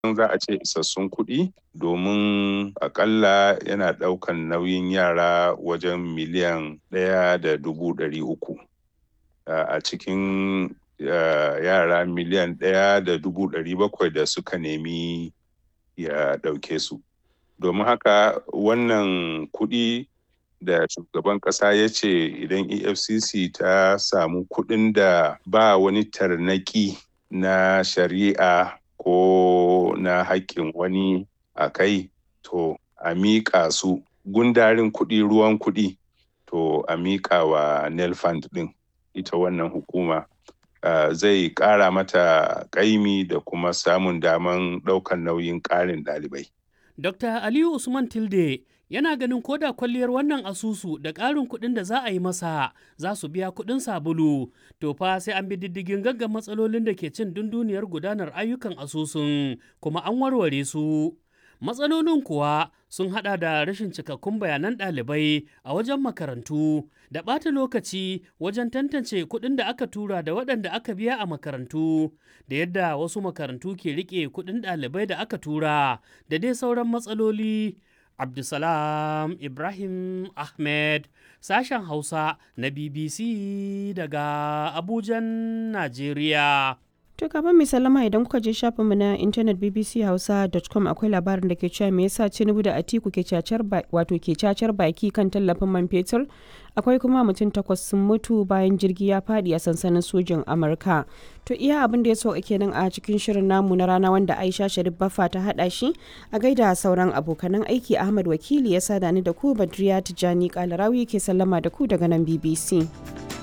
za a ce isassun kuɗi domin akalla yana ɗaukan nauyin yara wajen miliyan ɗaya da dubu ɗari uku a cikin yara miliyan ɗaya da dubu ɗari bakwai da suka nemi ya ɗauke su domin haka wannan kuɗi da shugaban ƙasa ya ce idan efcc ta samu kuɗin da ba wani tarnaki na shari'a ko na haƙƙin wani a kai to a miƙa su gundarin kuɗi ruwan kuɗi to a miƙa wa nelfund ɗin ita wannan hukuma uh, zai ƙara mata ƙaimi da kuma samun daman ɗaukan nauyin ƙarin ɗalibai. Dr. Aliyu Usman Tilde yana ganin koda kwalliyar wannan asusu da ƙarin kuɗin da za a yi masa za su biya kuɗin sabulu to fa sai an bi diddigin gaggan matsalolin da ke cin dunduniyar gudanar ayyukan asusun kuma an warware su matsalolin kuwa sun hada da rashin cikakkun bayanan ɗalibai a wajen makarantu da ɓata lokaci wajen tantance kuɗin da aka tura da waɗanda aka biya a makarantu da yadda wasu makarantu ke riƙe kuɗin ɗalibai da aka tura da dai sauran matsaloli Abdulsalam Ibrahim Ahmed sashen Hausa na BBC daga Abujan, Najeriya. To kafin mai salama idan kuka je shafinmu na intanet bbchausa.com akwai labarin da ke cewa me yasa Tinubu da Atiku ke cacar wato ke cacar baki kan tallafin man fetur akwai kuma mutum takwas sun mutu bayan jirgi ya fadi a sansanin sojin Amurka. To iya abin da ya so kenan a cikin shirin namu na rana wanda Aisha Sharif Baffa ta hada shi a gaida sauran abokanan aiki Ahmad Wakili ya sada ni da ku Badriya Tijani Kalarawi ke sallama da ku daga nan BBC.